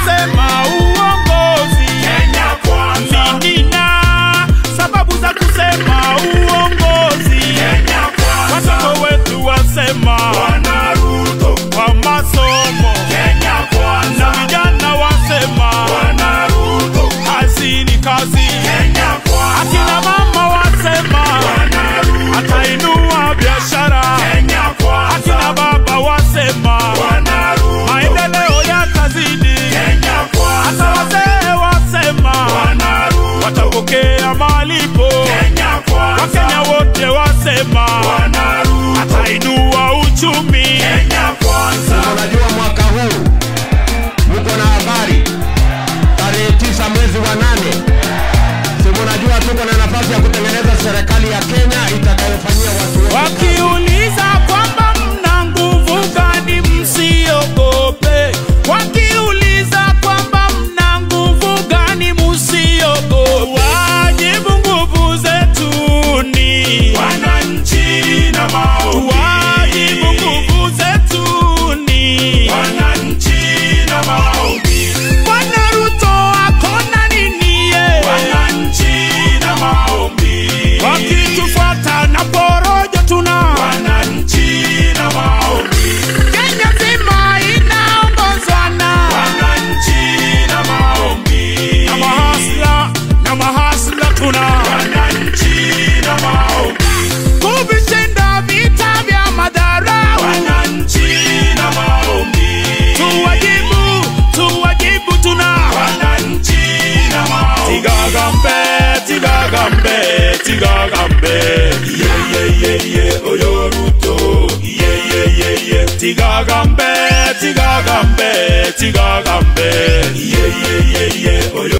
kusema uongozi. Kenya kwanza, Nina sababu za kusema uongozi. Kenya kwanza, Watoto wetu wasema Bwana Ruto, kwa masomo, Kenya na kwanza, vijana wasema Bwana Ruto, kazi ni kazi. Kenya kwanza, Akina mama wasema Bwana Ruto, atainua biashara. Kenya Akina kwanza, baba wasema Bwana Ruto, maendeleo yatazidi. Kenya Hata kwanza, wazee wasema Bwana Ruto, watapokea malipo. Kenya kwanza, Wakenya wote wasema Bwana Ruto, atainua uchumi. Kenya kwanza, Unajua mwaka huu mko na habari, tarehe tisa mwezi wa nane, si mnajua tuko na nafasi ya kutengeneza serikali ya Kenya itakayofanyia watu wote kazi. Wakiuliza kwamba mna nguvu gani, msiogope. Wakiuliza kwamba mna nguvu gani, msiogope. Wajibu nguvu zetu ni wananchi na maombi, wajibu nguvu zetu ni wananchi na maombi, Bwana Ruto akona nini ye? wananchi na maombi, Wakitufuata na porojo tuna wananchi na maombi, Kenya nzima inaongozwa na wananchi na maombi, na mahasla na mahasla tuna wananchi na maombi, kuvishinda vita vya madharau. wananchi na maombi, Tuwajibu, tuwajibu tuna wananchi na maombi, tigagambe, tigagambe, tigagambe, ye ye ye ye oyo Ruto, ye ye ye ye, tigagambe, tigagambe, tigagambe. ye ye ye ye oyo